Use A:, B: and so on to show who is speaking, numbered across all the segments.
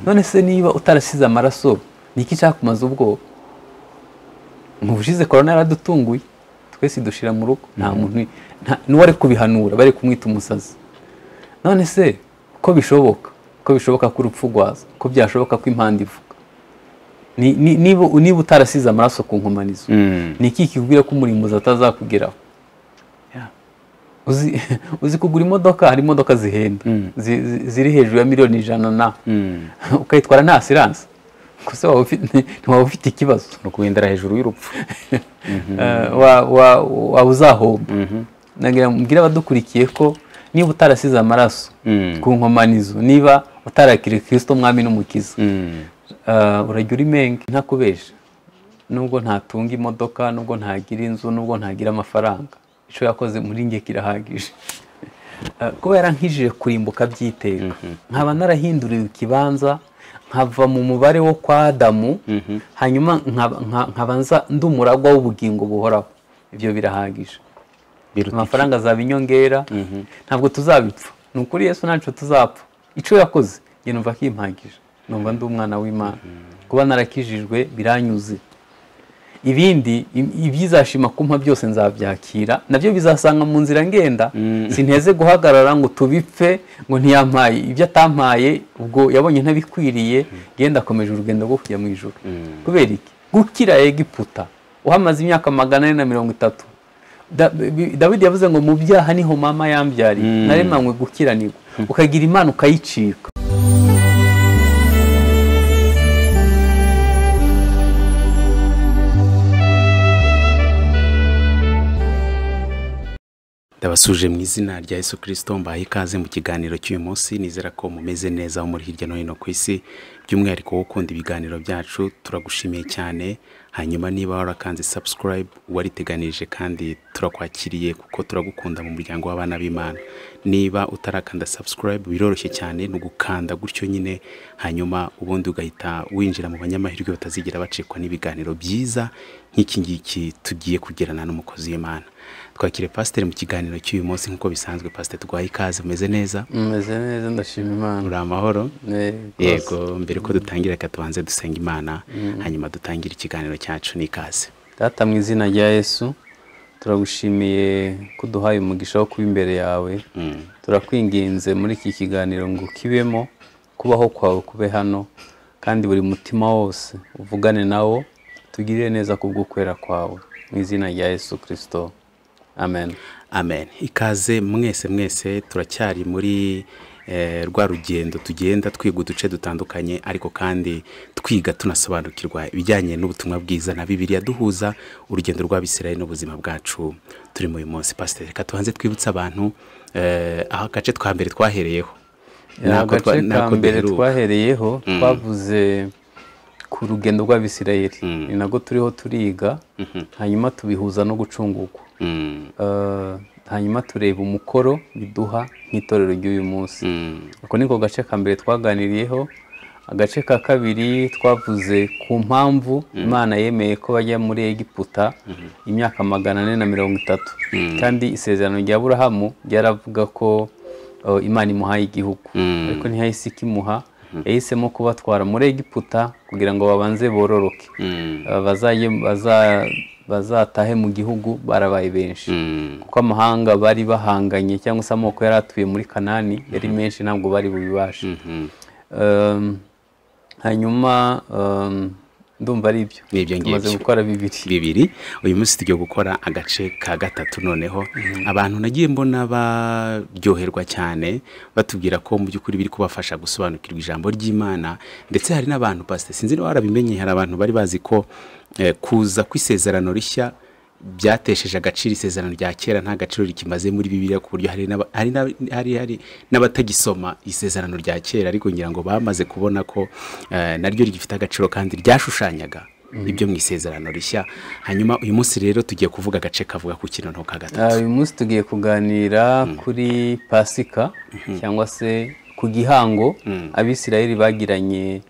A: none se niba utarasize amaraso ni iki cyakumaze ubwoba mu bushize korona yaradutunguye twese idushira mu rugo nta muntu nta- n'uwari kubihanura bari kumwita umusazi none se ko bishoboka ko bishoboka ko urupfu rwaza ko byashoboka ko impanda ivuga Ni- ni- niba niba utarasize amaraso ku nkomanizo
B: Mm.
A: ni iki kikubwira ko umurimbuzi atazakugeraho
B: Yeah.
A: uzi uzi kugura imodoka hari imodoka zihenda zi- zi- ziri hejuru ya miliyoni ijana na
B: Mm.
A: ukayitwara nta asiranse gusa waba ufite- ntiwaba ufite ikibazo
B: ni ukugendera hejuru y'urupfu
A: Eh, wa- wa- waba uzahomba nagira mbwira abadukurikiye ko niba utarasize amaraso
B: Mm.
A: ku nkomanizo niba utarakiriye kirisito mwami n'umukiza
B: Mm.
A: Eh, urajya uri menge ntakubesha nubwo ntatunga imodoka nubwo ntagira inzu nubwo ntagira amafaranga icyo yakoze muri nge kirahagije Eh, kuba yarankijije kurimbuka by'iteka nkaba narahinduriwe ikibanza nkava mu mubare wo kwa adamu hanyuma nkaba- nka- nkaba nza- ndi umuragwa w'ubugingo buhoraho ibyo birahagije
B: biruta
A: amafaranga azaba inyongera ntabwo tuzabipfa ni ukuri yesu ntacyo tuzapfa icyo yakoze njye numva kimpagije numva ndi umwana w'imana kuba narakijijwe biranyuze ibindi i- ibyizashima kumpa byose nzabyakira nabyo bizasanga mu nzira ngenda sinteze guhagarara ngo tubipfe ngo ntiyampaye ibyo atampaye ubwo yabonye ntabikwiriye ngenda akomeje urugendo rwo kujya mu ijoro kubera iki gukira egiputa uhamaze imyaka magana ane na mirongo itatu Da- bi- dawidi yavuze ngo mu byaha niho mama yambyariye naremanywe gukiranirwa ukagira imana ukayicika
B: ndabasuje mu izina rya yesu kirisito mbahaye ikaze mu kiganiro cy'uyu munsi nizera ko mumeze neza muri hirya no hino ku isi by'umwihariko wo ukunda ibiganiro byacu turagushimiye cyane hanyuma niba warakanze subscribe wariteganirije kandi turakwakiriye kuko turagukunda mu muryango w'abana b'imana niba utarakanda subscribe biroroshye cyane ni ugukanda gutyo nyine hanyuma ubundi ugahita winjira mu banyamahirwe batazigera bacikwa n'ibiganiro byiza nk'iki ngiki tugiye kugerana n'umukozi w'imana twakire pasiteri mu kiganiro cy'uyu munsi nk'uko bisanzwe pasiteri twaha ikaze umeze neza
A: meze neza ndashima imana
B: uri amahoro
A: yego
B: yego mbere ko dutangira reka tubanze dusenga imana hanyuma dutangire ikiganiro cyacu n'ikaze
A: data mu izina rya yesu turagushimiye ko uduhaye umugisha wo kuba imbere yawe
B: Mm.
A: turakwinginze muri iki kiganiro ngo kibemo kubaho kwawe kube hano kandi buri mutima wose uvugane nawo tugirire neza kubw'ukwera kwawe mu izina rya yesu kirisito amen
B: amen ikaze mwese mwese turacyari muri eh, rwa rugendo tugenda twiga uduce dutandukanye ariko kandi twiga tunasobanukirwa ibijyanye n'ubutumwa bwiza na bibiliya duhuza urugendo rw'abisirayeli n'ubuzima bwacu turimo uyu munsi pasiteri reka tubanze twibutse abantu eh, aho agace twa mbere twahereyeho Nako twa-
A: agace ka
B: nako
A: mbere
B: duheruka.
A: twahereyeho twavuze ku rugendo rw'abisirayeli ni nabwo turiho turiga hanyuma tubihuza no gucungurwa
B: Mm,
A: Eh, hanyuma tureba umukoro biduha nk'itorero ry'uyu munsi
B: mm.
A: ako niko gace ka mbere twaganiriyeho agace ka kabiri twavuze ku mpamvu imana yemeye ko bajya muri egiputa imyaka magana ane na mirongo itatu kandi isezerano rya burahamu ryaravuga ko uh, imana imuhaye igihugu ariko ntihahise ikimuha yahisemo kubatwara muri egiputa kugira ngo babanze bororoke Uh, bazaye- baza- bazatahe mu gihugu barabaye benshi kuko amahanga bari bahanganye cyangwa se amoko yari atuye muri kanani yari menshi ntabwo bari bubibashe Um, hanyuma um, ndumva ari ibyo
B: Ni ibyo ngibyo.
A: tumaze gukora bibiri
B: bibiri uyu munsi tugiye gukora agace ka gatatu noneho abantu nagiye mbona baryoherwa cyane batubwira ko mu by'ukuri biri kubafasha gusobanukirwa ijambo ry'imana ndetse hari n'abantu pasite sinzi niba warabimenye hari abantu bari bazi ko eh, kuza kw'isezerano rishya byatesheje agaciro isezerano rya kera nta gaciro rikimaze muri bibiliya ku buryo hari n'aba- hari n'aba- hari- hari n'abatagisoma isezerano rya kera ariko ngira ngo bamaze kubona ko eh, naryo rigifite agaciro kandi ryashushanyaga ibyo mu isezerano rishya hanyuma uyu munsi rero tugiye kuvuga agace kavuga ku kintu ka
A: Ah,
B: gatatu
A: uyu munsi tugiye kuganira kuri pasika cyangwa se ku gihango abisirayeli bagiranye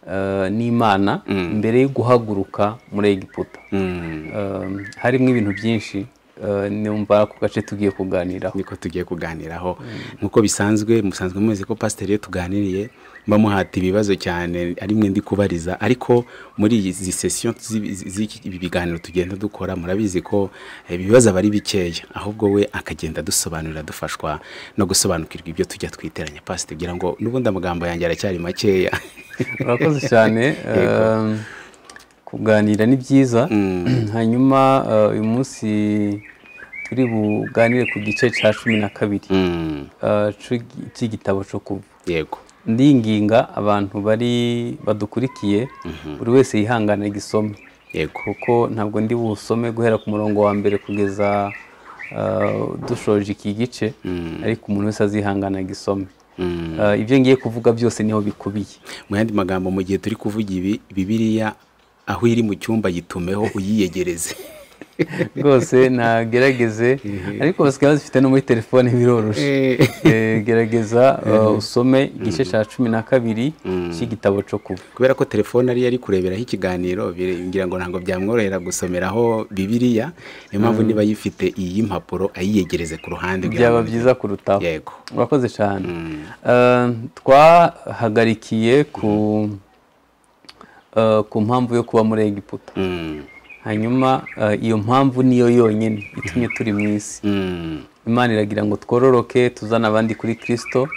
A: uh, n'imana mbere yo guhaguruka muri egiputa
B: Mm,
A: Um, harimo ibintu byinshi uh, numva ku gace tugiye kuganiraho
B: niko tugiye kuganiraho nk'uko bisanzwe musanzwe muzi ko pasiteri iyo tuganiriye mba muhata ibibazo cyane ari mwe ndi kubariza ariko muri izi sesiyo z'ibi biganiro tugenda dukora murabizi ko ibibazo aba ari bikeya ahubwo we akagenda dusobanurira dufashwa no gusobanukirwa ibyo tujya twiteranya pasi tugira ngo n'ubundi amagambo yanjye aracyari makeya
A: urakoze cyane um, kuganira ni byiza hanyuma uh, uyu munsi turi buganire ku gice cya cumi na kabiri
B: Mm,
A: uh, c'igi- c'igitabo cyo kuva
B: yego
A: ndinginga abantu bari badukurikiye buri wese yihangana igisome
B: yego
A: kuko ntabwo ndi busome guhera ku murongo wa mbere kugeza uh, dushoje iki gice ariko umuntu wese azihangana agisome
B: Mm.
A: Uh, ibyo ngiye kuvuga byose niho bikubiye
B: mu yandi magambo mu gihe turi kuvuga ibi bibiriya aho iri mu cyumba yitumeho uyiyegereze
A: rwose ntagerageze ariko basigaye bazifite no muri telefone biroroshye Eh, gerageza uh, usome igice cya cumi na kabiri cy'igitabo cyo kuba
B: kubera ko telefone ariyo ari kureberaho ikiganiro biringira ngo ntabwo byamworohera gusomeraho bibiriya niyo mpamvu niba yifite iyi mpapuro ayiyegereze ku ruhande kugira
A: byaba
B: ngo-
A: byiza kurutaho
B: yego
A: urakoze cyane Eh, twahagarikiye ku eh, ku mpamvu yo kuba muri egiputa
B: Mm,
A: hanyuma eh, iyo mpamvu niyo yonyine itumye turi mu isi
B: mm,
A: imana iragira ngo twororoke tuzane abandi kuri kirisito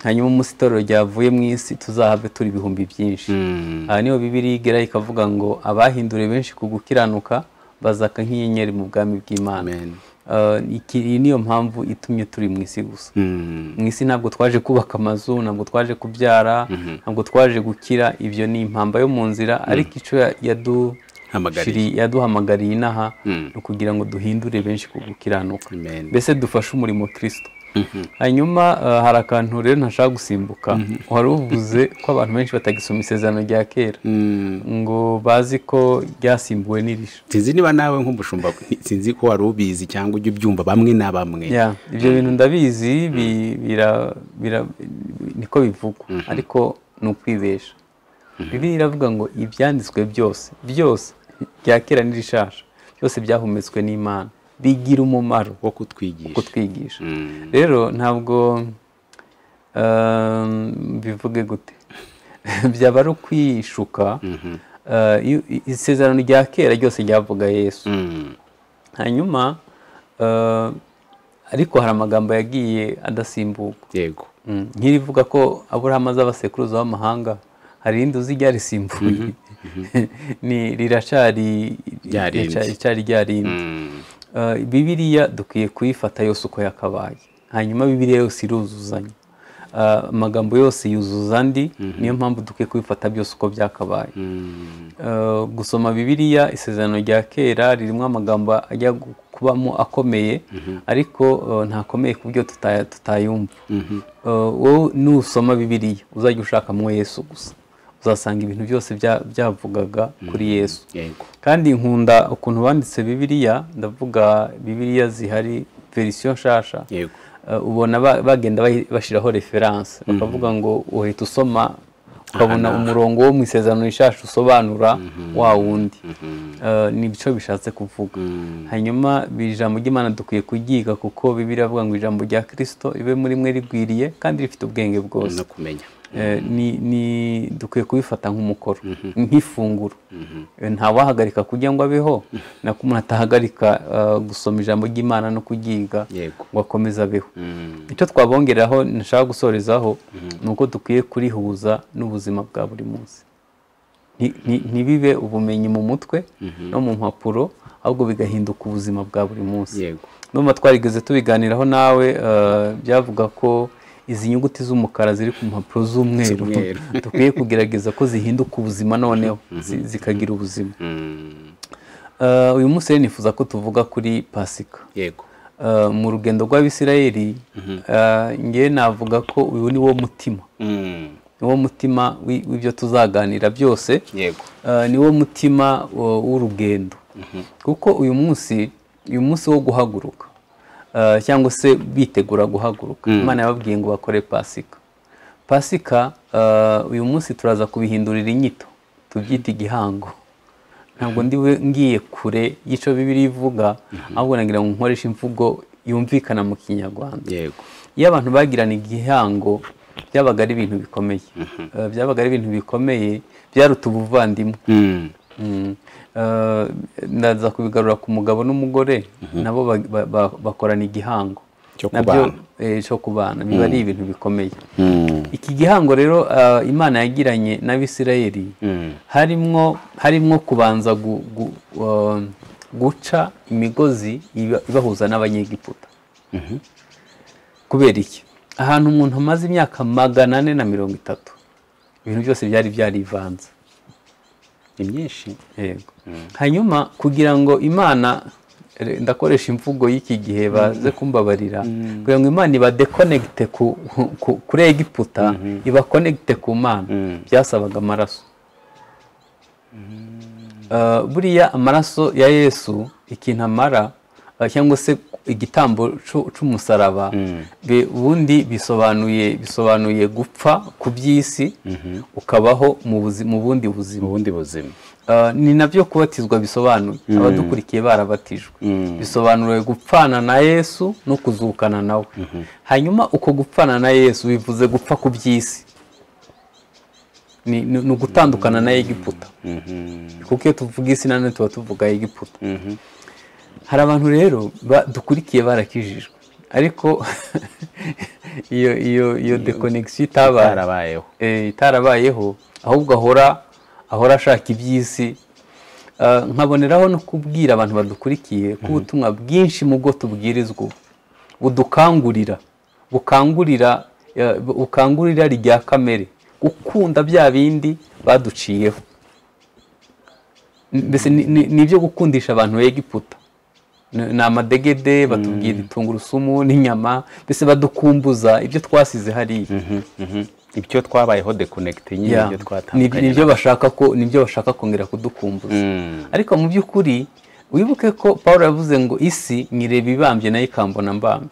A: hanyuma umunsi itorero ryavuye mu isi tuzahave turi ibihumbi byinshi
B: mm,
A: aha niho bibiri igera ikavuga ngo abahinduriwe benshi ku gukiranuka bazaka nk'inyenyeri mu bwami bw'imana
B: amen.
A: Eh, iki- iyi niyo mpamvu itumye turi mu isi gusa
B: Mm,
A: mu isi ntabwo twaje kubaka amazu ntabwo twaje kubyara ntabwo twaje gukira ibyo ni impamba yo mu nzira ariko icyo ya- yadu-
B: Hamagariye.
A: shiri- yaduhamagariye inaha
B: Mm.
A: ni ukugira ngo duhindure benshi ku gukiranuka
B: amen.
A: mbese dufashe umurimo kirisito hanyuma eh, hari akantu rero ntashaka gusimbuka wari uvuze ko abantu benshi batagisoma isezerano rya kera
B: Mm,
A: ngo bazi ko ryasimbuwe n'irisha
B: sinzi niba nawe nk'umushumba sinzi ko wari ubizi cyangwa ujya ubyumva bamwe na bamwe
A: ya ibyo bintu ndabizi bi- bira- bira- niko bivugwa ariko ni ukwibesha bibiliya iravuga ngo ibyanditswe byose byose bya kera n'irishasha byose byahumetswe n'imana bigira umumaro
B: wo
A: wo
B: kutwigisha
A: kutwigisha
B: Mm,
A: rero ntabwo um, bivuge gute byaba ari ukwishuka Uh, iyo- isezerano rya kera ryose ryavuga yesu
B: mm,
A: hanyuma uh, ariko hari amagambo yagiye adasimburwa
B: yego
A: Mm, nk'irivuga ko aburahamu azaba sekuruza w'amahanga hari irindi uzi ryarisimbuye ni riracyari
B: Ryarindi.
A: riracyari ryarindi
B: Mm,
A: Uh, bibiliya dukwiye kuyifata yose uko yakabaye hanyuma bibiliya yose iruzuzanya Uh, amagambo yose yuzuza andi niyo mpamvu dukwiye kubifata byose uko byakabaye
B: mm,
A: Uh, gusoma bibiliya isezerano rya kera ririmo amagambo ajya gu- kubamo akomeye ariko uh, ntakomeye ku buryo tuta- tutayumva Uh, wowe nusoma bibiliya uzajya ushakamo yesu gusa uzasanga ibintu byose bya- byavugaga kuri yesu
B: yego
A: kandi nkunda ukuntu banditse bibiliya ndavuga bibiliya zihari verisiyo nshasha
B: yego
A: Uh, ubona ba- bagenda bahi- bashyiraho referanse bakavuga ngo uhita usoma ukabona umurongo wo mu isezerano rishasha usobanura wa wundi Uh, ni byo bishatse kuvuga hanyuma bi- ijambo ry'imana dukwiye kuryiga kuko bibiliya avuga ngo ijambo rya kirisito ribe muri mwe rigwiriye kandi rifite ubwenge bwose
B: no kumenya
A: Eh, ni- ni dukwiye kubifata nk'umukoro nk'ifunguro Eh, ntawahagarika kurya ngo abeho nako umuntu atahagarika eh, gusoma ijambo ry'imana no kuryiga
B: Yego.
A: ngo akomeze abeho icyo twabongeraho nashaka gusorezaho ni uko dukwiye kurihuza n'ubuzima bwa buri munsi Nti- nti- ntibibe ubumenyi mu mutwe no mu mpapuro ahubwo bigahinduka ubuzima bwa buri munsi
B: yego
A: numva twarigeze tubiganiraho nawe eh, byavuga ko izi nyuguti z'umukara ziri ku mpapuro z'umweru
B: Z'umweru.
A: dukwiye kugerageza ko zihinduka ubuzima noneho zi- zikagira ubuzima
B: Mm,
A: Eh, uyu munsi rero nifuza ko tuvuga kuri pasika
B: yego
A: Eh, mu rugendo rw'abisirayeli eh, ngewe navuga ko uyu ni wo mutima
B: Mm,
A: ni wo mutima w'i- w'ibyo tuzaganira byose
B: yego
A: Eh, ni wo mutima uh, w'urugendo kuko uyu munsi uyu munsi wo guhaguruka eh, cyangwa se bitegura guhaguruka imana yababwiye ngo bakore pasika pasika eh, uyu munsi turaza kubihindurira inyito tubyita igihango ntabwo ndiwe ngiye kure y'icyo bibiri ivuga ahubwo nagira ngo nkoreshe imvugo yumvikana mu kinyarwanda
B: yego
A: iyo abantu bagirana igihango byabaga ari ibintu bikomeye Eh, byabaga ari ibintu bikomeye byaruta ubuvandimwe
B: Mm.
A: Mm. Eh, ndaza kubigarura ku mugabo n'umugore nabo ba- ba- ba- bakorana igihango
B: Cyo
A: Nabyo,
B: kubana.
A: eh, cyo kubana biba ari ibintu bikomeye
B: Mm.
A: iki gihango rero eh, imana yagiranye n'abisirayeli
B: Mm.
A: harimwo harimwo kubanza gu- gu- eh, guca imigozi iba- ibahuza n'abanyegiputa kubera iki ahantu umuntu amaze imyaka magana ane na mirongo itatu ibintu byose byari byarivanze
B: ni myinshi
A: yego hanyuma kugira ngo imana re- ndakoresha imvugo y'iki gihe baze kumbabarira kugira ngo imana ibadekonegite ku, ku- kuri egiputa ibakonegite ku mana
B: Mm.
A: byasabaga amaraso Uh, buriya amaraso ya yesu ikintu amara uh, cyangwa se igitambo c'u- c'umusaraba be- ubundi bisobanuye bisobanuye gupfa ku by'isi ukabaho mu buzi- mu bundi buzima
B: mu bundi buzima
A: Uh, ni nabyo kubatizwa bisobanuye abadukurikiye barabatijwe bisobanuriwe gupfana na yesu no kuzukana nawe hanyuma uko gupfana na yesu bivuze gupfa ku by'isi ni, ni, ni ugutandukana na egiputa kuko iyo tuvuga isi nanone tuba tuvuga egiputa hari abantu rero ba- dukurikiye barakijijwe ariko iyo iyo iyo deconnexion itabaye
B: barabayeho
A: eh, itarabayeho ahubwo ahora ahora ashaka iby'isi Eh, nkaboneraho no kubwira abantu badukurikiye ko ubutumwa bwinshi mu bwo tubwirizwa ubu, budukangurira bukangurira eh, bu- bukangurira rya kamere gukunda bya bindi baduciyeho mbese ni- ni ni ibyo gukundisha abantu egiputa Ni- ni amadegede batubwira tungurusumu n'inyama mbese badukumbuza ibyo twasize hariya
B: ibyo twabayeho dekonegite nyine
A: Yeah.
B: ibyo
A: Ni-
B: twatandukanye
A: nibyo bashaka ko nibyo bashaka kongera kudukumbuza
B: Mm.
A: ariko mu by'ukuri wibuke ko paul yavuze ngo isi nyireba ibambye nayo ikambona mbambye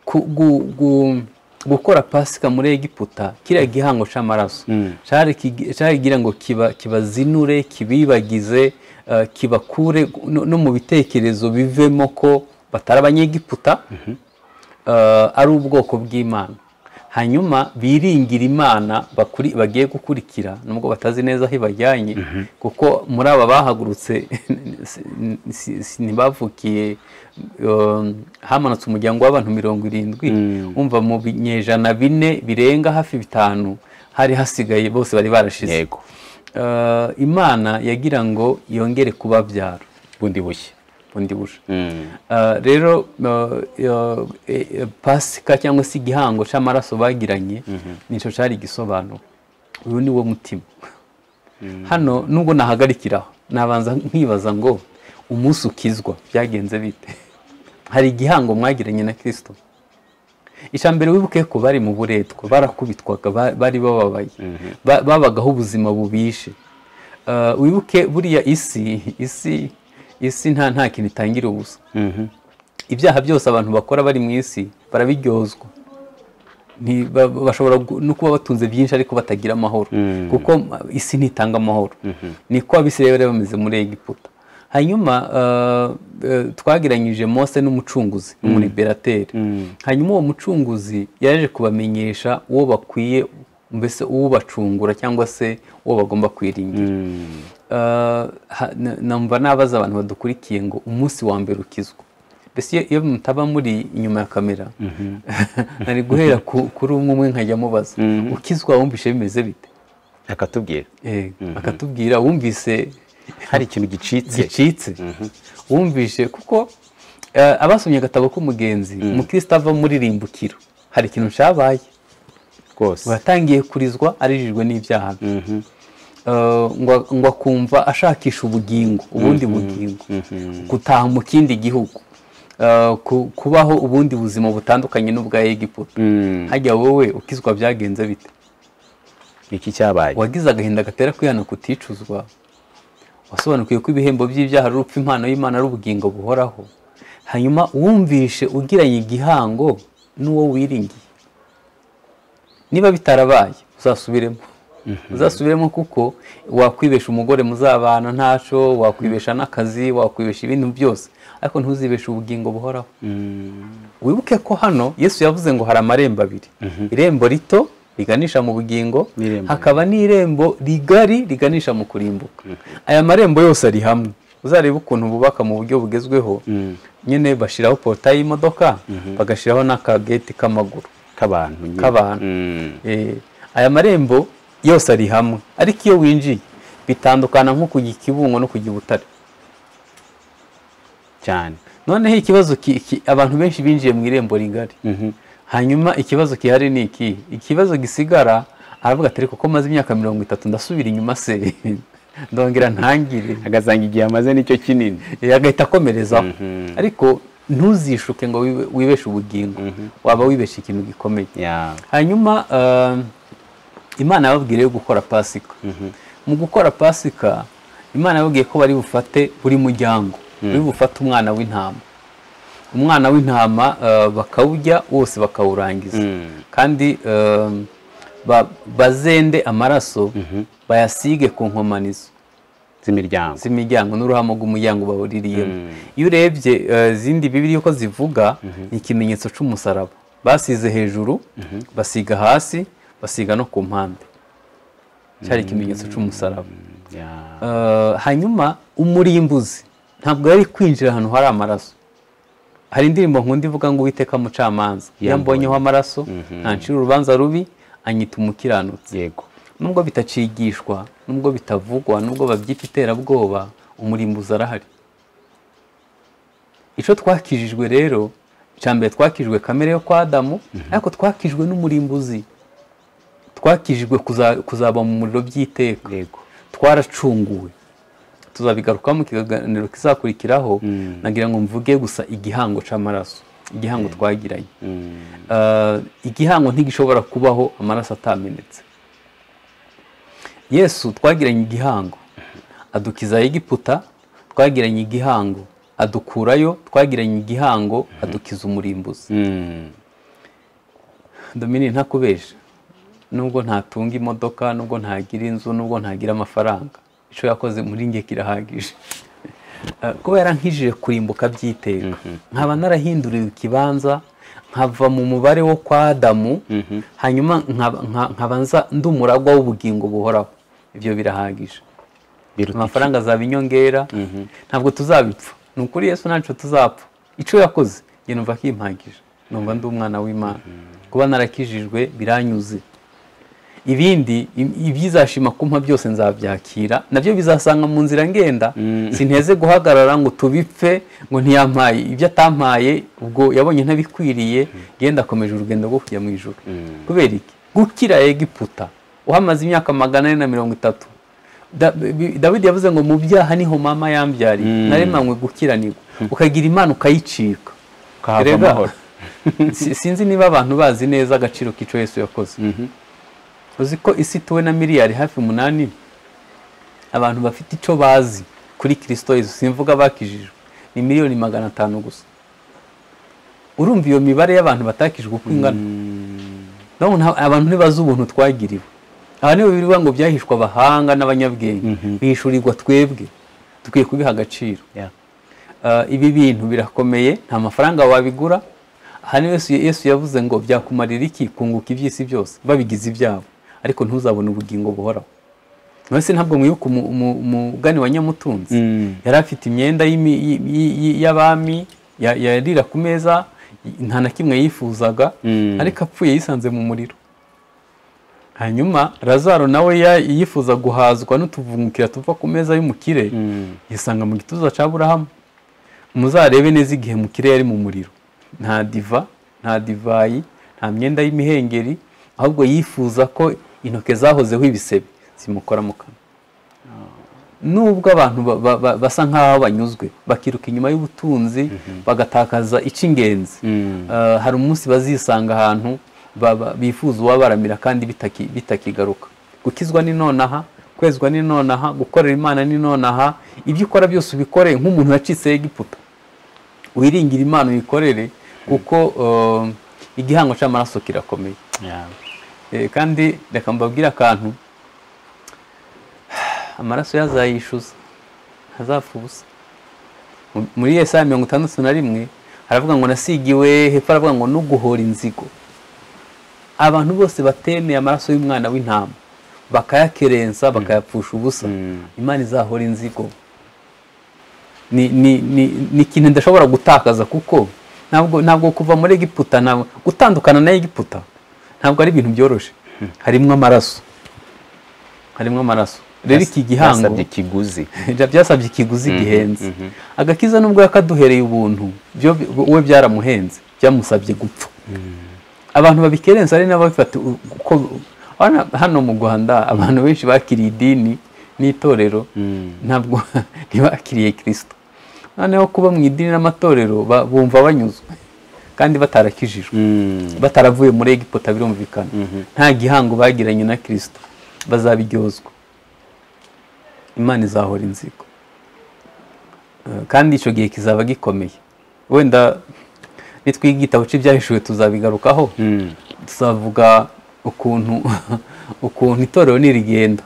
A: Ku- gu- gu- gukora pasika muri egiputa kiriya gihango cy'amaraso cyari kigi- cyari kugira ngo kiba- kibazinure kibibagize eh, kibakure no no mu bitekerezo bivemo ko batari abanyegiputa eh, ari ubwoko bw'imana hanyuma biringira imana bakuri- bagiye gukurikira nubwo batazi neza aho ibajyanye kuko muri aba bahagurutse si- si- si- ntibavukiye um, hamanutse umuryango w'abantu mirongo irindwi umva mu binyejana bine birenga hafi bitanu hari hasigaye bose bari barashize
B: yego
A: Eh, imana yagira ngo yongere kubabyara
B: bundi bushya
A: bundi buja
B: Mm.
A: Uh, rero uh, uh, eh, eh, pasika cyangwa se igihango cy'amaraso bagiranye nicyo cyari igisobanuro uyu ni wo mutima hano nubwo nahagarikiraho nabanza nkibaza ngo umunsi ukizwa byagenze bite hari igihango mwagiranye na kirisito icya mbere wibuke ko bari mu buretwa barakubitwaga ba- bari bababaye Ba- babagaho ubuzima bubishe Uh, wibuke buriya isi isi isi nta nta kintu itangira ubusa ibyaha byose abantu bakora bari mu isi barabiryozwa Nti- ba- ba- bashobora gu- no kuba batunze byinshi ariko batagira amahoro kuko ma- isi ntitanga amahoro niko abisirayeli bari bameze muri egiputa hanyuma eh, eh, twagiranyije mose n'umucunguzi n'umuriberateri hanyuma uwo mucunguzi yaje kubamenyesha uwo bakwiye mbese uwo bacungura cyangwa se uwo bagomba kwiringira Uh, ha- na- numva nabaza abantu badukurikiye ngo umunsi wa mbere ukizwa mbese iyo- iyo mutaba muri inyuma ya kamera nari guhera ku- kuri umwe umwe nkajya mubaza ukizwa wumvishe bimeze bite
B: akatubwira
A: Eh, akatubwira wumvise
B: hari ikintu gicitse
A: gicitse wumvishe kuko eh, abasomye agatabo k'umugenzi umukristo ava muri rimbukiro hari ikintu cyabaye
B: rwose
A: watangiye kurizwa arijijwe n'ibyaha bye Eh, ngo ngo akumva ashakisha ubugingo ubundi bugingo gutaha mu kindi gihugu Eh, ku- kubaho ubundi buzima butandukanye n'ubwa egiputa
B: Mm.
A: hajya wowe ukizwa byagenze bite
B: iki cyabaye
A: wagize agahinda gatera kwihana kuticuzwa wasobanukiwe ko ibihembo by'ibyaha ari urupfu impano y'imana ari ubugingo buhoraho hanyuma wumvishe ugiranye igihango n'uwo wiringiye niba bitarabaye uzasubiremo uzasubiremo kuko wakwibesha umugore muzabana ntacyo wakwibesha n'akazi wakwibesha ibintu byose ariko ntuzibeshe ubugingo buhoraho wibuke ko hano yesu yavuze ngo hari amarembo abiri irembo rito riganisha mu bugingo
B: N'irembo
A: hakaba n'irembo rigari riganisha mu kurimbuka aya marembo yose ari hamwe uzarebe ukuntu bubaka mu buryo bugezweho nyine bashyiraho porotayi y'imodoka bagashyiraho n'akageti k'amaguru
B: k'abantu nyine.
A: K'abantu.
B: Mm.
A: Eh, aya marembo yose ari hamwe ariko iyo winjiye bitandukana nko kujya ikibungo no kujya i butare
B: cyane
A: noneho ikibazo ki- ki- abantu benshi binjiye mu irembo rigari
B: Mhm.
A: hanyuma ikibazo gihari ni iki ikibazo gisigara aravuga ati ariko ko maze imyaka mirongo itatu ndasubira inyuma se ndongera ntangire
B: agasanga igihe amaze nicyo kinini
A: Eh, agahita akomerezaho
B: Mhm.
A: ariko ntuzishuke ngo wibe- wibeshe ubugingo waba wibeshe ikintu gikomeye
B: ya
A: hanyuma eh, imana yababwira yo gukora pasika mu gukora pasika imana yababwiye ko bari bufate buri muryango bari bufate umwana w'intama umwana w'intama eh, bakawurya wose bakawurangiza
B: Mm.
A: kandi eh, ba- bazende amaraso bayasige ku nkomanizo
B: z'imiryango
A: z'imiryango n'uruhamo rw'umuryango bahuririyemo
B: Mm.
A: iyo urebye eh, izindi bibiri uko zivuga ni ikimenyetso cy'umusaraba basize hejuru basiga hasi basiga no ku mpande cyari ikimenyetso cy'umusaraba
B: Ya.
A: Eh, hanyuma umurimbuzi ntabwo yari kwinjira ahantu hari amaraso hari indirimbo nkunda ivuga ngo uwiteka mucamanza iyo ambonyeho amaraso ntancira urubanza rubi anyita umukiranutsi
B: yego
A: nubwo bitacigishwa nubwo bitavugwa nubwo babyita iterabwoba umurimbuzi arahari icyo twakijijwe rero icya mbere twakijwe kamere yo kwa adamu ariko twakijwe n'umurimbuzi twakijijwe kuza- kuzaba mu muriro by'iteka
B: yego
A: twaracunguwe tuzabigarukamo ikiganiro kizakurikiraho nagira ngo mvuge gusa igihango cy'amaraso igihango twagiranye
B: Mm.
A: Uh, igihango ntigishobora kubaho amaraso atamenetse yesu twagiranye igihango adukiza egiputa twagiranye igihango adukurayo twagiranye igihango adukiza umurimbuzi
B: Mm.
A: domini ntakubesha nubwo ntatunga imodoka nubwo ntagira inzu nubwo ntagira amafaranga icyo yakoze muri nge kirahagije Eh, kuba yarankijije kurimbuka by'iteka nkaba narahinduriwe ikibanza nkava mu mubare wo kwa adamu hanyuma nkaba- nka- nkaba nza- ndi umuragwa w'ubugingo buhoraho ibyo birahagije
B: biruta
A: amafaranga azaba inyongera ntabwo tuzabipfa ni ukuri yesu ntacyo tuzapfa icyo yakoze njye numva akimpagije numva ndi umwana w'imana kuba narakijijwe biranyuze ibindi i- ibyizashima kumpa byose nzabyakira nabyo bizasanga mu nzira ngenda sinteze guhagarara ngo tubipfe ngo ntiyampaye ibyo atampaye ubwo yabonye ntabikwiriye genda akomeje urugendo rwo kujya mu ijoro kubera iki gukira egiputa uhamaze imyaka magana ane na mirongo itatu Da- bi- dawidi yavuze ngo mu byaha niho mama yambyariye naremanywe gukiranirwa ukagira imana ukayicika
B: Ukahava
A: Erega,
B: amahoro.
A: si- sinzi niba abantu bazi neza agaciro k'icyo yesu yakoze uzi ko isi ituwe na miliyari hafi umunani abantu bafite icyo bazi kuri kirisito yesu simvuga bakijijwe ni miliyoni magana atanu gusa urumva iyo mibare y'abantu batakijwe uko ingana Ndabona nta- abantu ntibazi ubuntu twagiriwe aha niho bivuga ngo byahishwa abahanga n'abanyabwenge bihishurirwa twebwe dukwiye kubiha agaciro
B: ya
A: Uh, ibi bintu birakomeye nta mafaranga wabigura aha niho yesu, yesu yavuze ngo byakumarira iki kunguka iby'isi byose babigize ibyabo ariko ntuzabone ubugingo buhoraho nonese ntabwo mwibuka umu- umu- umugani wa nyamutunzi
B: Mm.
A: yari afite imyenda y'imi- y- y- y- y'abami ya- yarira ku meza nta na kimwe yifuzaga
B: Mm.
A: ariko apfuye yisanze mu muriro hanyuma razaro nawe ya- yifuza guhazwa n'utuvungukira tuva ku meza y'umukire yisanga mu gituza cya burahamu muzarebe neza igihe mukire yari mu muriro nta diva nta divayi nta myenda y'imihengeri ahubwo yifuza ko intoke zahozeho ibisebe zimukora mu kanwa nubwo abantu ba- ba- ba- basa nk'aho banyuzwe bakiruka inyuma y'ubutunzi bagatakaza icy'ingenzi
B: Mm.
A: Eh, hari umunsi bazisanga ahantu ba- ba- bifuza uwabaramira kandi bitaki- bitakigaruka gukizwa ni nonaha kwezwa ni nonaha gukorera imana ni nonaha ibyo ukora byose ubikore nk'umuntu wacitse egiputa wiringire imana uyikorere kuko eh, igihango cy'amaraso kirakomeye
B: ya
A: Eh, kandi reka mbabwire akantu amaraso yazayishyuza ntazapfa ubusa Mu- muri yesaya mirongo itandatu na rimwe haravuga ngo nasigiwe hepfo haravuga ngo no guhora inzigo abantu bose batemeye amaraso y'umwana w'intama bakayakerensa bakayapfusha ubusa imana izahora inzigo ni, ni, ni, ni ikintu ndashobora gutakaza kuko ntabwo ntabwo kuva muri egiputa ntabwo gutandukana na egiputa ntabwo ari ibintu byoroshye harimo amaraso harimo amaraso rero iki gihango
C: basabye ikiguzi
A: Ibyo byasabye ikiguzi gihenze agakiza nubwo yakaduhereye ubuntu byo bi- we byaramuhenze byamusabye gupfa abantu babikerenza ari nabo babifata u- kuko hano- hano mu rwanda abantu benshi bakiriye idini n'itorero ntabwo ntibakiriye kirisito noneho kuba mu idini n'amatorero ba- bumva banyuzwe kandi batarakijijwe bataravuye muri egiputa birumvikana nta gihango bagiranye na kirisito bazabiryozwa imana izahora inzigo Eh, kandi icyo gihe kizaba gikomeye wenda nitwiga igitabo cy'ibyahishuwe tuzabigarukaho tuzavuga ukuntu ukuntu itorero nirigenda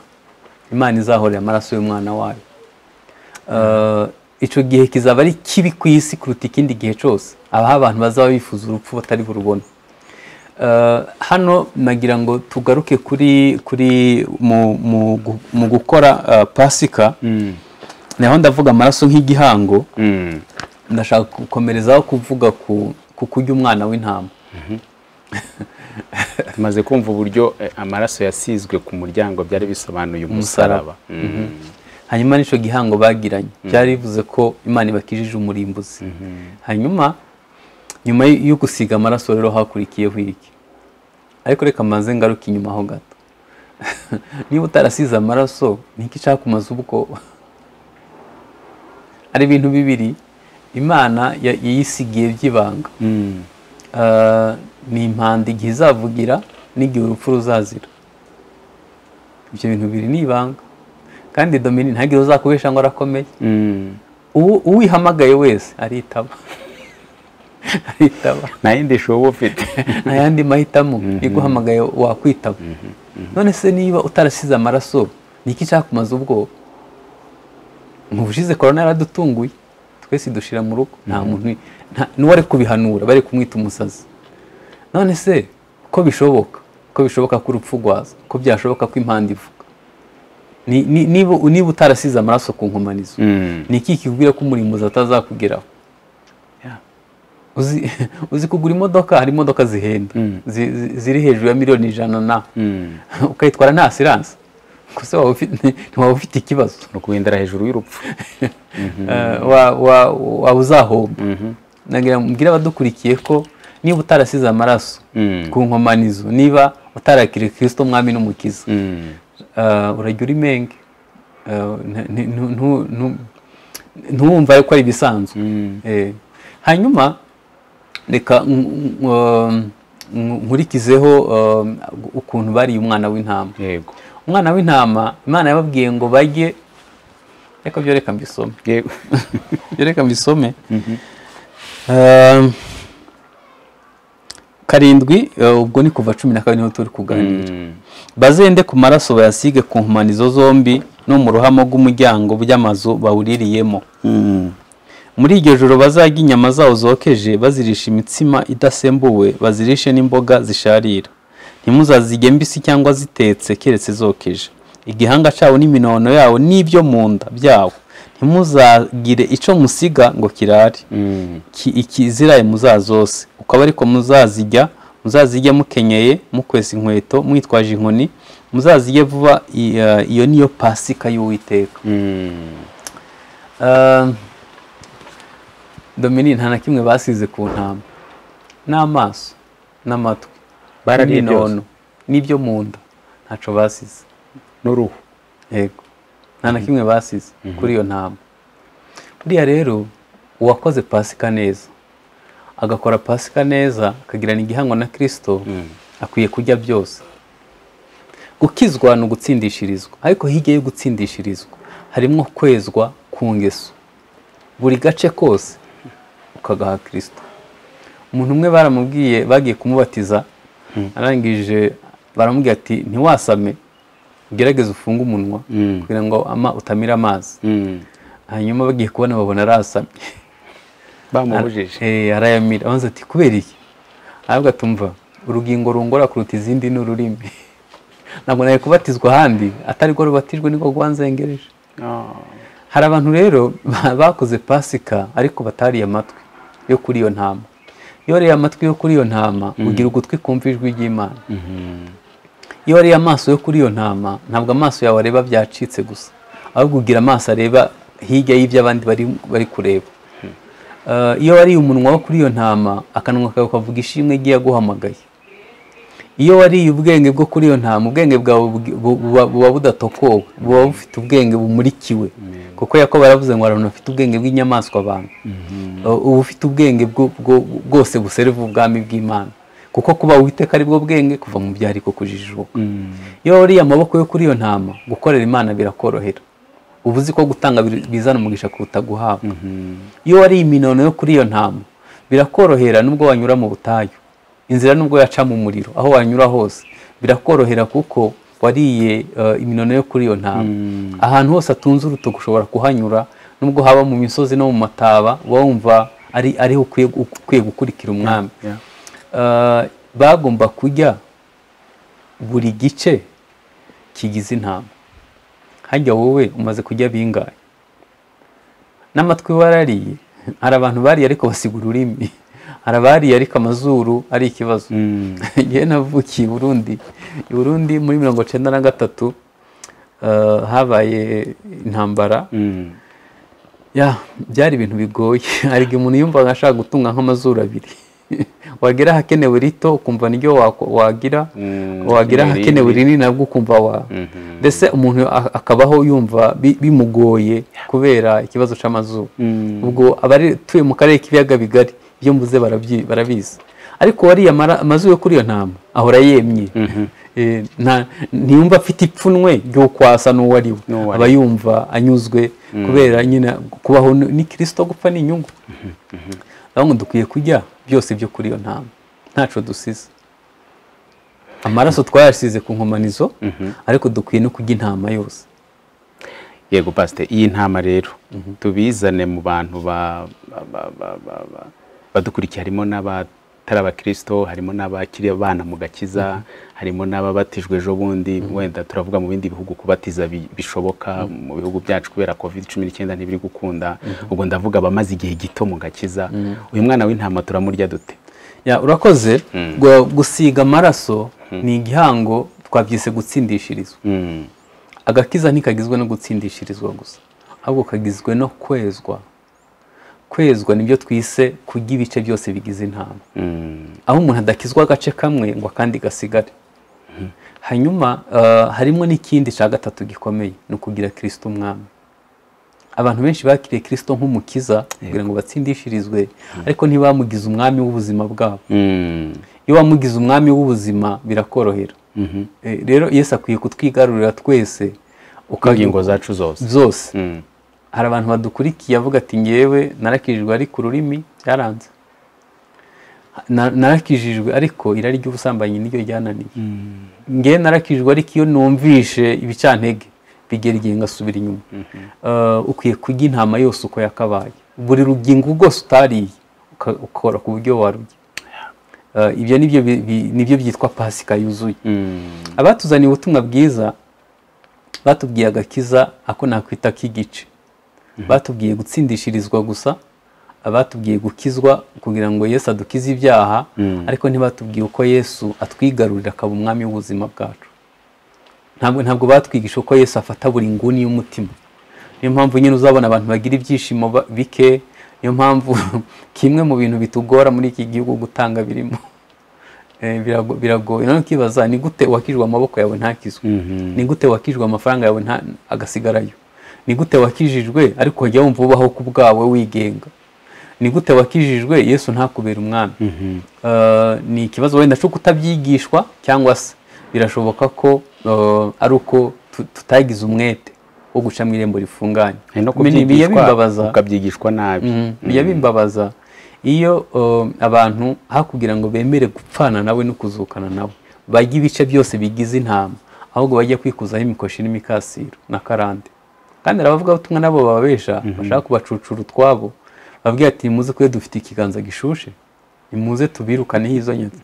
A: imana izahorera amaraso y'umwana wayo Eh, icyo gihe kizaba ari kibi ku isi kuruta ikindi gihe cyose abaho abantu bazaba bifuza urupfu batari burubone Eh, hano nagira ngo tugaruke kuri kuri mu, mu, gu- mu gukora eh, pasika naho ndavuga amaraso nk'igihango ndashaka gukomerezaho kuvuga ku, ku kurya umwana w'intama
B: tumaze kumva uburyo eh, amaraso yasizwe ku muryango byari bisobanuye umusaraba Mm.
A: hanyuma n'icyo gihango bagiranye byari bivuze ko imana ibakijije umurimbuzi hanyuma nyuma y- yo gusiga amaraso rero hakurikiyeho iki ariko reka mbanze ngaruke inyuma ho gato niba utarasize amaraso niki cyakumaze ubwoba ari ibintu bibiri imana ya- yayisigiye by'ibanga Ah, ni impanda igihe izavugira n'igihe urupfu ruzazira ibyo bintu biri ni ibanga kandi domini ntagire uzakubesha ngo arakomeye Uwo- uwihamagaye wese aritaba aritaba
B: nta yindi shobo ufite
A: nta yandi mahitamo iguhamagaye wakwitaba none se niba utarasize amaraso ni iki cyakumaze ubwoba mu bushize korona yaradutunguye twese dushira mu rugo nta muntu nta- n'uwari kubihanura bari kumwita umusazi none se ko bishoboka ko bishoboka ko urupfu rwaza ko byashoboka ko impanda ivuga Ni- ni- niba niba utarasize amaraso ku nkomanizo ni iki kikubwira ko umurimbuzi atazakugeraho uzi, uzi kugura imodoka hari imodoka zihenda zi, zi, ziri hejuru ya miliyoni ijana na ukayitwara nta asiranse gusa waba ufite- ntiwaba ufite ikibazo
B: ni ukugendera hejuru y'urupfu
A: Eh, wa- wa- waba uzahomba nagira mbwira abadukurikiye ko niba utarasize amaraso ku nkomanizo niba utarakiriye kirisito mwami n'umukiza eh, urajya uri menge Eh, nti- nti- ntu- ntu- ntu- ntuwumva ko ari ibisanzwe Eh, hanyuma reka nk- nk- nk- nkurikizeho eh, ukuntu bariye umwana w'intama
B: yego
A: umwana w'intama imana yababwiye ngo bajye reka byo reka mbisome
B: yego
A: byo reka mbisome Um, karindwi eh, ubwo ni kuva cumi na kabiri niho turi kuganira bazende ku maraso bayasige ku nkomanizo zombi no mu ruhamo rw'umuryango by'amazu bawuririyemo muri iryo joro bazajya inyama zawo zokeje bazirisha imitsima idasembuwe bazirishe n'imboga zisharira ntimuzazirye mbisi cyangwa zitetse keretse zokeje igihanga cyawo n'iminono yawo n'ibyo mu nda byawo ntimuzagire icyo musiga ngo kirare Ki- ikiziraye muzazose ukaba ariko muzazijya muzazijya mukenyeye mukwesa inkweto mwitwaje inkoni muzazijye vuba i- eh, iyo niyo pasika y'uwiteka Eh, domini nta na kimwe basize ku ntama n'amaso n'amatwi
B: Barariye
A: n'inono n'ibyo mu nda ntacyo basize
B: n'uruhu
A: yego nta na kimwe basize kuri iyo ntama buriya rero uwakoze pasika neza agakora pasika neza akagirana igihango na kirisito akwiye kurya byose gukizwa ni ugutsindishirizwa ariko hirya yo gutsindishirizwa harimo kwezwa ku ngeso buri gace kose ukagaha kirisito umuntu umwe baramubwiye bagiye kumubatiza arangije baramubwira ati ntiwasame ugerageze ufunge umunwa kugira ngo ama, utamira amazi hanyuma bagiye kubona babona arasamye
B: bamubujije
A: Eh, arayamira abanza ati kubera iki ahubwo atumva urugingo rungora kuruta izindi ni ururimi ntabwo nari kubatizwa ahandi atari rwo rubatijwe niko rwanzengereje
B: Ah,
A: hari abantu rero ba- bakoze pasika ariko batariye amatwi yo kuri iyo ntama iyo wariye amatwi yo kuri iyo ntama ugira ugutwi kumva ijwi ry'imana iyo wariye amaso yo kuri iyo ntama ntabwo amaso yawe areba byacitse gusa ahubwo ugira amaso areba hirya y'ibyo abandi bari bari kureba Eh, iyo wariye umunwa wo kuri iyo ntama akanwa kawe kavuga ishimwe igiye aguhamagaye iyo wariye ubwenge bwo kuri iyo ntama ubwenge bwawe bugi- bu- buba- buba budatokowe buba bufite ubwenge bumurikiwe kuko yakobo yaravuze ngo abantu bafite ubwenge bw'inyamaswa abantu Eh, uba ufite ubwenge bwo- bwo- bwose busereva ubwami bw'imana kuko kuba uwiteka ari bwo bwenge kuva mu byari ko kujijuka iyo wariye amaboko yo kuri iyo ntama gukorera imana birakorohera uba uzi ko gutanga bi- bizana umugisha kuruta guhabwa iyo wariye iminono yo kuri iyo ntama birakorohera nubwo wanyura mu butayu inzira nubwo yaca mu muriro aho wanyura hose birakorohera kuko wariye eh, iminono yo kuri iyo ntama ahantu hose atunze urutoki ushobora kuhanyura nubwo haba mu misozi no mu mataba uba wumva ari ariho ukwiye ukwiye gukurikira umwami
B: yeah.
A: Eh, bagomba kurya buri gice kigize intama hajya wowe umaze kurya bingahe n'amatwi warariye hari abantu bariye ariko basiga ururimi hari abariye ariko amazuru ari ikibazo ngewe navukiye i burundi i burundi muri mirongo icyenda na gatatu eh, habaye intambara
B: Mm.
A: ya byari ibintu bigoye ariko umuntu yumvaga ashaka gutunga nk'amazuru abiri wagira ahakenewe rito ukumva niryo wako- wagira
B: Mm,
A: wagira
B: imirire.
A: ahakenewe rinini nabwo ukumva wa mbese umuntu a- akabaho yumva bi- bimugoye kubera ikibazo cy'amazuru
B: Mm.
A: ubwo abatuye mu karere k'ibiyaga bigari ibyo mvuze barabyi- barabizi ariko wariye amara- amazuru yo kuri iyo ntama ahora yemye Eh, nta- ntiyumva afite ipfunwe ry'ukwasa n'uwo ari we
B: N'uwo ari we.
A: aba yumva anyuzwe kubera nyine kubaho ni ni kirisito gupfa ni inyungu ahubwo dukwiye kurya byose byo kuri iyo ntama ntaco dusize amaraso twayasize ku nkomanizo ariko dukwiye no kurya intama yose
B: yego pasite iyi ntama rero tubizane mu bantu ba- ba- ba- ba- ba- ba- badukurikiye harimo n'abatari abakirisito harimo n'abakiri abana mu gakiza harimo n'ababatijwe ejo bundi wenda turavuga mu bindi bihugu kubatiza bi- bishoboka mu bihugu byacu kubera covid cumi n'icyenda ntibiri gukunda ubwo ndavuga abamaze igihe gito mu gakiza uyu mwana w'intama turamurya dute
A: Ya, urakoze Gu- gusiga amaraso ni igihango twabyise gutsindishirizwa
B: Mm.
A: agakiza ntikagizwe no gutsindishirizwa gusa ahubwo kagizwe no kwezwa kwezwa nibyo twise kurya ibice byose bigize intama
B: Mm.
A: aho umuntu adakizwa agace kamwe ngo akandi gasigare hanyuma eh, harimo n'ikindi cya gatatu gikomeye ni ukugira kirisito umwami abantu benshi bakiriye kirisito nk'umukiza kugira ngo batsindishirizwe ariko ntibamugize umwami w'ubuzima bwabo
B: Mm.
A: iyo wamugize umwami w'ubuzima birakorohera
B: Mhm.
A: Eh, rero yesu akwiye kutwigarurira twese
B: ingingo zacu zose
A: zose
B: Mm.
A: hari abantu badukurikiye avuga ati ngewe narakijijwe ariko ururimi byaranze Na- narakijijwe ariko irari ry'ubusambanyi niryo ryananiye ngewe narakijijwe ariko iyo numvishe ibicantege bigera igihe ngasubira inyuma Eh, ukwiye kurya intama yose uko yakabaye buri rugingo rwose utariye uka- ukora ku buryo warurya Eh, ibyo nibyo bi- bi- nibyo byitwa pasika yuzuye
B: Mm.
A: abatuzaniye ubutumwa bwiza batubwiye agakiza ako nakwita k'igice batubwiye gutsindishirizwa gusa abatubwiye gukizwa kugira ngo yesu adukize ibyaha ariko ntibatubwiye uko yesu atwigarurira akaba umwami w'ubuzima bwacu ntabwo ntabwo batwigisha uko yesu afata buri nguni y'umutima niyo mpamvu nyine uzabona abantu bagira ibyishimo ba- bike niyo mpamvu kimwe mu bintu bitugora muri iki gihugu gutanga birimo Eh, birago- biragoye noneho ukibaza ni gute wakijwe amaboko yawe ntakizwe ni gute wakijwe amafaranga yawe nta- agasigarayo ni gute wakijijwe ariko wajya wumva ubaho ku bwawe wigenga ni gute wakijijwe yesu ntakubera umwami Eh, ni ikibazo wenda cyo kutabyigishwa cyangwa se birashoboka ko eh, ari uko tu- tutagize umwete wo guca mu irembo rifunganye
B: hari no
A: Ibi ni ibiya bimbabaza.
B: kubyigishwa ukabyigishwa nabi
A: bijya bimbabaza iyo uh, abantu hakugira ngo bemere gupfana nawe no kuzukana nawe bajya ibice byose bigize intama ahubwo bajya kwikuzaho imikoshi n'imikasiro na karande kandi hari abavugabutumwa nabo bababesha bashaka kubacucura utwabo bababwira ati muze kure dufite ikiganza gishushe nimuze tubirukaneho izo nyoni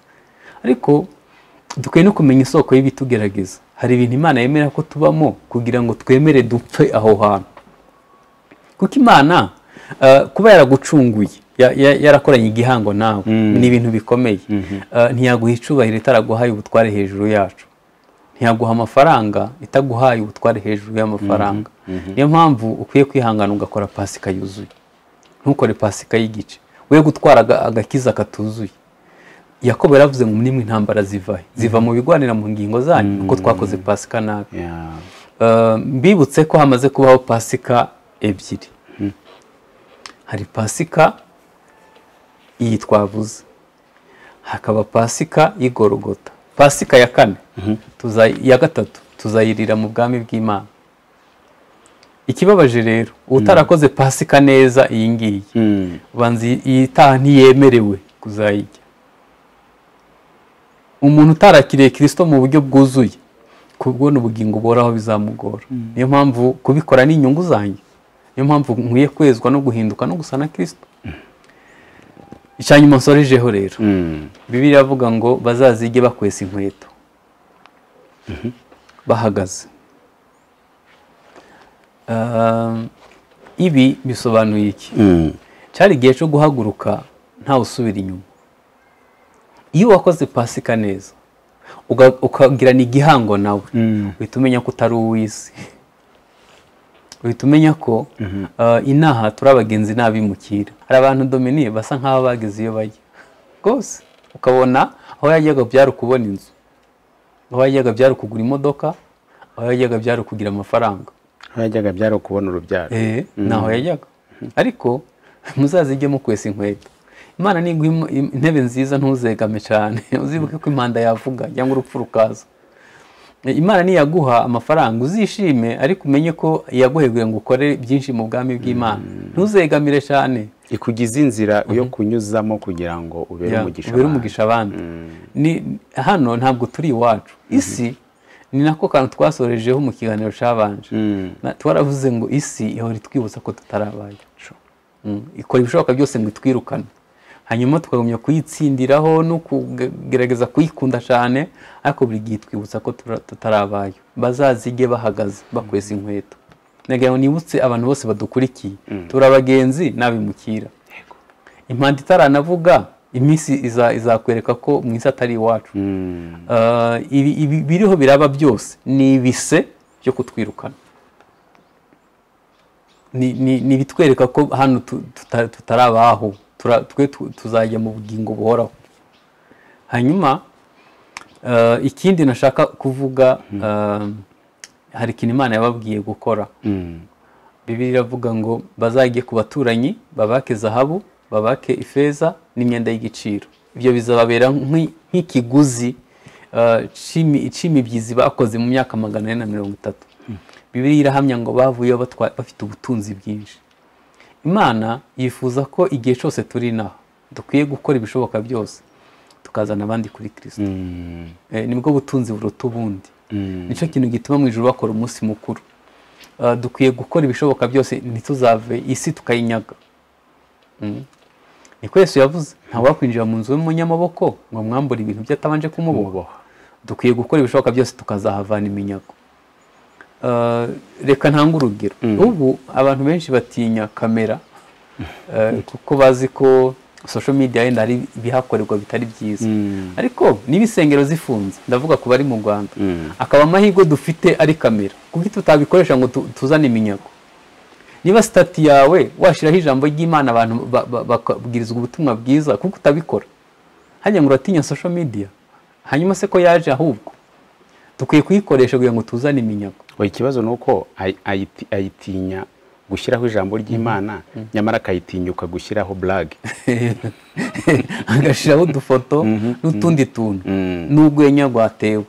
A: ariko dukwiye no kumenya isoko y'ibitugerageza hari ibintu imana yemera ko tubamo kugira ngo twemere dupfe aho hantu kuko imana eh, kuba yaragucunguye ya- ya- yarakoranye igihango nawe ni ibintu bikomeye Eh, ntiyaguha icubahiro itaraguhaye ubutware hejuru yacu ntiyaguha amafaranga itaguhaye ubutware hejuru y'amafaranga niyo mpamvu ukwiye kwihangana ugakora pasika yuzuye ntukore pasika y'igice we gutwara aga- agakiza katuzuye yakobo yaravuze ngo nimwe intambara ziva he ziva mu bigwanira mu ngingo zanyu kuko twakoze pasika nabi
B: Yeah.
A: Eh, mbibutse ko hamaze kubaho pasika ebyiri hari pasika iyi twavuze hakaba pasika y'igorogota pasika ya kane tuza- ya gatatu tuzayirira mu bwami bw'imana ikibabaje rero utarakoze pasika neza iyi ngiyi
B: Mm.
A: banza iyi- iyi taha ntiyemerewe kuzayijya umuntu utarakiriye kirisito mu buryo bwuzuye kubona ubugingo buhoraho bizamugora niyo mpamvu kubikora ni inyungu zanjye niyo mpamvu nkwiye kwezwa no guhinduka no gusa na kirisito icya nyuma nsorejeho rero
B: Mm.
A: bibiri iravuga ngo bazazige bakwesa inkweto bahagaze Ah, ibi bisobanuye iki
B: Mm.
A: cyari igihe cyo guhaguruka ntawe usubira inyuma iyo wakoze pasika neza uga- ukagirana igihango nawe
B: Mm.
A: uhita umenya ko utari uw'isi uhita umenya ko ah, inaha turi abagenzi n'abimukira hari abantu dominiye basa nk'aho bageze iyo bajya rwose ukabona aho yajyaga byari ukubona inzu aho yajyaga byari ukugura imodoka aho yajyaga byari ukugira amafaranga
B: Aho yajyaga byari ukubona urubyaro
A: Eh, ntaho yajyaga ariko muzazijye mukwesa inkweto imana niguha im- im- intebe nziza ntuzegame cyane uzibuke ko impanda yavuga cyangwa urupfu rukaza Eh, imana niyaguha amafaranga uzishime ariko umenye ko yaguheguye ngo ukore byinshi mu bwami bw'imana ntuzegamire cyane
B: ikugize inzira yo kunyuzamo kugira ngo ubere
A: Ya,
B: umugisha
A: ubere
B: abandi.
A: umugisha abandi Ni- hano ntabwo turi iwacu isi ni nako kantu twasorejeho mu kiganiro cyabanje
B: Mm.
A: Na- twaravuze ngo isi ihora itwibutsa ko tutarabaye Mm. ikora ibishoboka byose ngo itwirukane hanyuma tukagumya kuyitsindiraho no kugerageza kuyikunda cyane ariko buri gihe itwibutsa ko tura- tutarabaye bazazige bahagaze bakwesa inkweto nagira ngo nibutse abantu bose badukurikiye turi abagenzi n'abimukira impanda itaranavuga iminsi iza- izakwereka ko mu isi atari iwacu
B: Mm.
A: Ah, ibi ibi- biriho biraba byose ni ibise byo kutwirukana ni ni- ni ibitwereka ko hano tu- tuta- tutarabaho Tura- twe tu- tuzajya mu bugingo buhoraho hanyuma ah, ikindi nashaka kuvuga ah, hari ikintu imana yababwiye gukora
B: Mm.
A: bibiliya iravuga ngo bazajye ku baturanyi babake zahabu babake ifeza n'imyenda y'igiciro ibyo bizababera nk'i- nk'ikiguzi ah, c'imi- c'imibyizi bakoze mu myaka magana ane na mirongo itatu bibiliya irahamya ngo bavuyeho batwa- bafite ubutunzi bwinshi imana yifuza ko igihe cyose turi inaha dukwiye gukora ibishoboka byose tukazana abandi kuri kirisito
B: Mm.
A: Eh, nibwo butunzi buruta ubundi
B: Mm.
A: nicyo kintu gituma mu ijoro bakora umunsi mukuru Ah, dukwiye gukora ibishoboka byose ntituzave isi tukayinyaga Mm. niko yesu yavuze ntawakwinjira mu nzu y'umunyamaboko ngo mwambure ibintu bye atabanje kumuboha dukwiye gukora ibishoboka byose tukazahavana iminyago Ah, reka ntange urugero ubu abantu benshi batinya kamera eh, kuko bazi ko social media yenda hari ibihakorerwa bitari byiza
B: Mm.
A: ariko niba insengero zifunze ndavuga ku bari mu rwanda
B: Mm.
A: akaba amahirwe dufite ari kamera kuko tutabikoresha ngo tu- tuzane iminyago niba sitati yawe washyiraho ijambo ry'imana abantu ba- ba- bakabwirizwa ubutumwa bwiza kuko utabikora hajya ngo uratinya social media hanyuma se ko yaje ahubwo dukwiye kuyikoresha kugira ngo tuzane iminyago
B: Oya, ikibazo ni uko ayi- ayiti- ayitinya gushyiraho ijambo ry'imana nyamara akayitinyuka gushyiraho burage
A: agashyiraho udufoto n'utundi tuntu
B: Mm.
A: n'urwenya rwatewe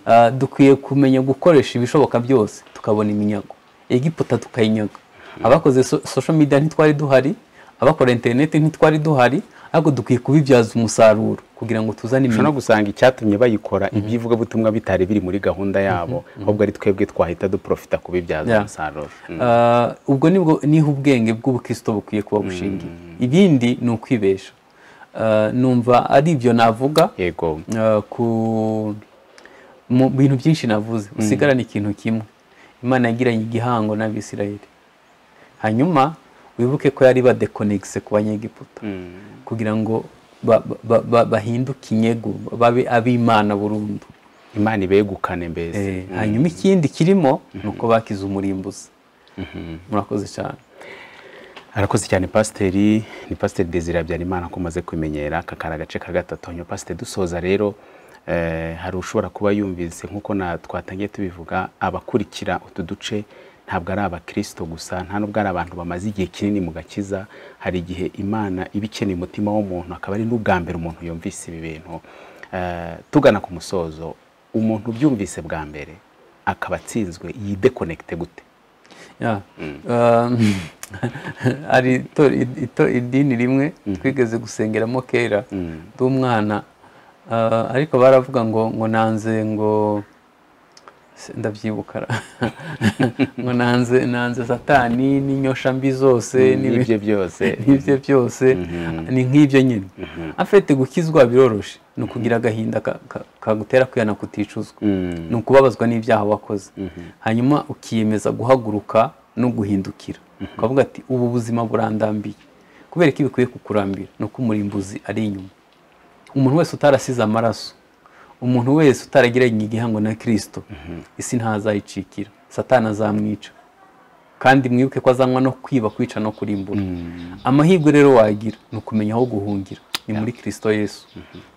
A: Ah, dukwiye kumenya gukoresha ibishoboka byose tukabona iminyago egiputa tukayinyaga abakoze so- social media ntitwari duhari abakora interineti ntitwari duhari ahubwo dukwiye kubibyaza umusaruro kugira ngo tuzane
B: ushobora no
A: iminota
B: gusanga icyatumye bayikora iby'ivugabutumwa bitari biri muri gahunda yabo ahubwo ari twebwe twahita duprofita kubibyaza
A: Yeah.
B: umusaruro Mm.
A: Ah, ubwo nibwo niho ubwenge bw'ubukristo bukwiye kuba bushingiye ibindi ni ukwibesha Ah, numva ari ibyo navuga
B: yego
A: Ah, ku mu bintu byinshi navuze usigarane ikintu kimwe imana yagiranye igihango n'abisirayeli hanyuma wibuke ko yari badekonegise ku banyegiputa kugira ngo ba- ba- ba- bahinduke inyego babe ab'imana burundu
B: imana ibegukane mbese
A: Eh, hanyuma ikindi kirimo ni uko bakize umurimbuzi murakoze cyane
B: arakoze cyane pasiteri ni pasiteri desire habyarimana ko umaze kwimenyera aka kari agace ka gatatu hanyuma pasiteri dusoza rero eh, hari ushobora kuba yumvise nk'uko na twatangiye tubivuga abakurikira utu duce ntabwo ari abakristo gusa nta n'ubwo ari abantu bamaze igihe kinini mu gakiza hari igihe imana iba ikeneye umutima w'umuntu akaba ari n'ubwa mbere umuntu yumvise ibi bintu Eh, tugana ku musozo umuntu ubyumvise bwa mbere akaba atsinzwe yidekonekite gute
A: Ya. Um, hari ito- ito- idini rimwe twigeze gusengeramo kera ndi umwana Ah, ariko baravuga ngo ngo nanze ngo se- ndabyibuka ra. ngo nanze nanze satani n'inyoshambi zose n'ibi-
B: n'ibyo byose
A: n'ibye byose ni nk'ibyo nyine afite gukizwa biroroshe ni ukugira agahinda ka- ka- kagutera kwihana kuticuzwa
B: Mm.
A: ni ukubabazwa n'ibyaha wakoze hanyuma ukiyemeza guhaguruka no guhindukira ukavuga ati ubu buzima burandambiye kubera ko ibikwiye kukurambira ni uko umurimbuzi ari inyuma umuntu wese utarasize amaraso umuntu wese utaragiranye igihango na kirisito isi ntazayicikira satana azamwica kandi mwibuke ko azanywa no kwiba kwica no kurimbura amahirwe rero wagira ni ukumenya aho guhungira ni muri kirisito yesu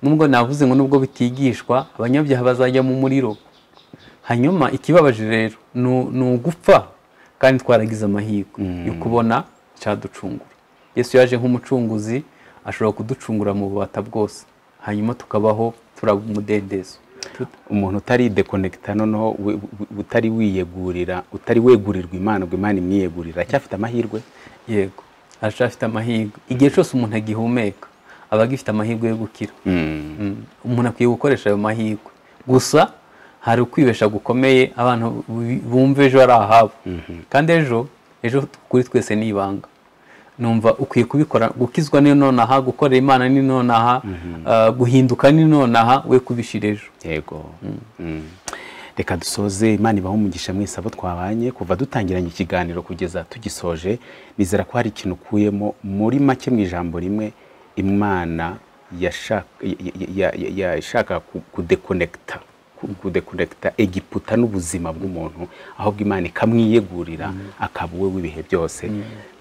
A: nubwo navuze ngo nubwo bitigishwa abanyabyaha bazajya mu muriro hanyuma ikibabaje rero ni ni ugupfa kandi twaragize amahirwe yo kubona cyaducungura yesu yaje nk'umucunguzi ashobora kuducungura mu bubata bwose hanyuma tukabaho turaba umudendezo
B: umuntu utari dekonekita noneho we- we- utari wiyegurira utari wegurirwa imana ngo imana imwiyegurira acyafite amahirwe
A: yego aracyafite amahirwe igihe cyose umuntu agihumeka aba agifite amahirwe yo gukira Mm. umuntu akwiye gukoresha ayo mahirwe gusa hari ukwibesha gukomeye abantu bu- bumva ejo ari ahabo kandi ejo ejo kuri twese ni ibanga numva ukwiye kubikora gukizwa ni nonaha gukorera imana ni nonaha ah, guhinduka ni nonaha we kubishira ejo
B: yego Mm. reka dusoze imana ibaho umugisha mwese abo twabanye kuva dutangiranye ikiganiro kugeza tugisoje nizera ko hari ikintu ukuyemo muri make mu ijambo rimwe imana yashaka- ya- ya- ya- ya- yashaka ku- kudekonekita ku- kudekonekita egiputa n'ubuzima bw'umuntu ahubwo imana ikamwiyegurira akaba uwe w'ibihe byose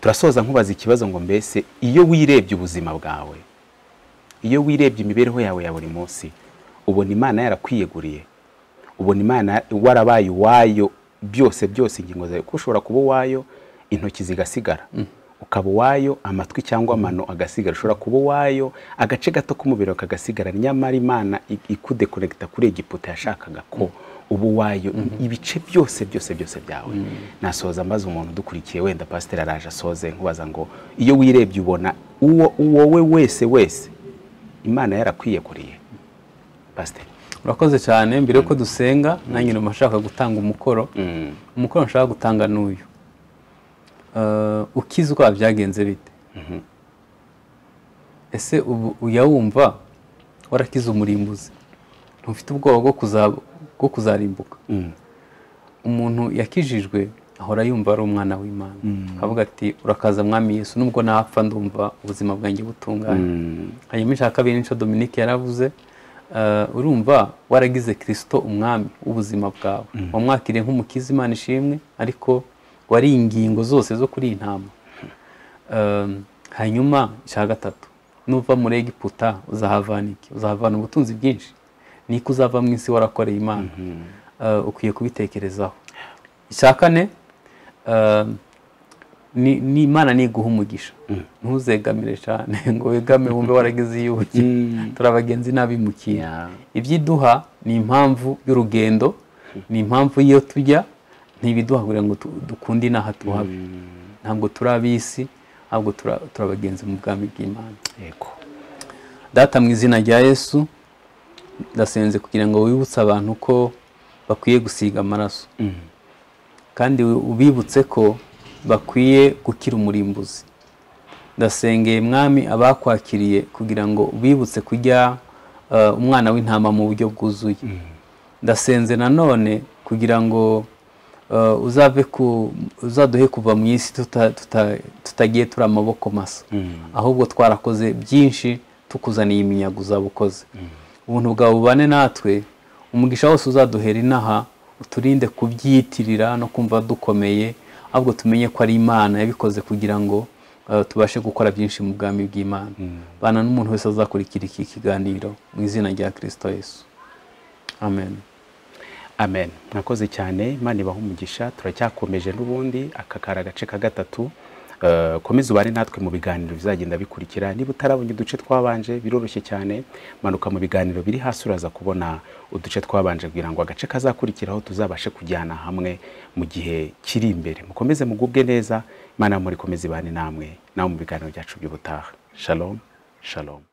B: turasoza nkubaza ikibazo ngo mbese iyo wirebye ubuzima bwawe iyo wirebye imibereho yawe ya buri munsi ubona imana yarakwiyeguriye ubona imana warabaye uwayo byose byose ingingo zawe kuko ushobora kuba uwayo intoki zigasigara ukaba uwayo amatwi cyangwa amano agasigara ushobora kuba uwayo agace gato k'umubiri kagasigara nyamara imana i- ikudekonekita kuri egiputa yashakaga ko uba uwayo ibice byose byose byose byawe nasoza mbaza umuntu udukurikiye wenda pasiteri araje asoze nkubaza ngo iyo wirebye ubona uwo wowe wese wese imana yarakwiyeguriye pasiteri
A: urakoze cyane mbere yuko dusenga nanjye numva nshaka gutanga umukoro
B: Mm.
A: umukoro nshaka gutanga ni uyu Eh, ukizwa byagenze bite ese ubu uyawumva warakize umurimbuzi ntufite ubwoba bwo kuza- bwo kuzarimbuka umuntu yakijijwe ahora yumva ari umwana w'imana akavuga ati urakaza mwami yesu nubwo napfa ndumva ubuzima bwanjye butunganye hanyuma icya kabiri nicyo dominike yaravuze eh, urumva waragize kirisito umwami w'ubuzima bwawe wamwakiriye nk'umukiza imana ishimwe ariko wari ingingo zose zo kuri iyi ntama Eh, hanyuma icya gatatu nuva muri egiputa uzahavana iki uzahavana ubutunzi bwinshi niko uzava mu isi warakoreye imana Eh, ukwiye kubitekerezaho icya kane eh, ni ni imana niguha umugisha ntuzegamire cyane ngo wegame wumve waragize iyubuki turi abagenzi n'abimukiye
B: Yeah.
A: ibyiduha ni impamvu y'urugendo ni impamvu y'iyo tujya ntibiduha kugira ngo tu- dukunde inaha tuhabe ntabwo turi ab'isi ahubwo turi turi abagenzi mu bwami bw'imana
B: yego
A: data mu izina rya yesu ndasenze kugira ngo wibutse abantu ko bakwiye gusiga amaraso kandi ubibutse ko bakwiye gukira umurimbuzi ndasengeye mwami abakwakiriye kugira ngo ubibutse kujya eh, umwana w'intama mu buryo bwuzuye ndasenze nanone kugira ngo eh, uzave ku uzaduhe kuva mu isi tuta- tuta- tutagiye turi amaboko masa ahubwo twarakoze byinshi tukuzaniye iminyago uzabukoze ubuntu bwawe bubane natwe umugisha wose uzaduhera inaha uturinde kubyiyitirira no kumva dukomeye ahubwo tumenye ko ari imana yabikoze kugira ngo eh, tubashe gukora byinshi mu bwami bw'imana bana n'umuntu wese azakurikira iki kiganiro mu izina rya kirisito yesu amen
B: amen mwakoze cyane imana ibaha umugisha turacyakomeje n'ubundi aka kari agace ka gatatu Eh, komeza ubane natwe mu biganiro bizagenda bikurikira niba utarabonye uduce twabanje biroroshye cyane manuka mu biganiro biri hasi uraza kubona uduce twabanje kugira ngo agace kazakurikiraho tuzabashe kujyana hamwe mu gihe kiri imbere mukomeze mugubwe neza imana muri komeza ibane namwe nawe mu biganiro byacu by'ubutaha shalom shalom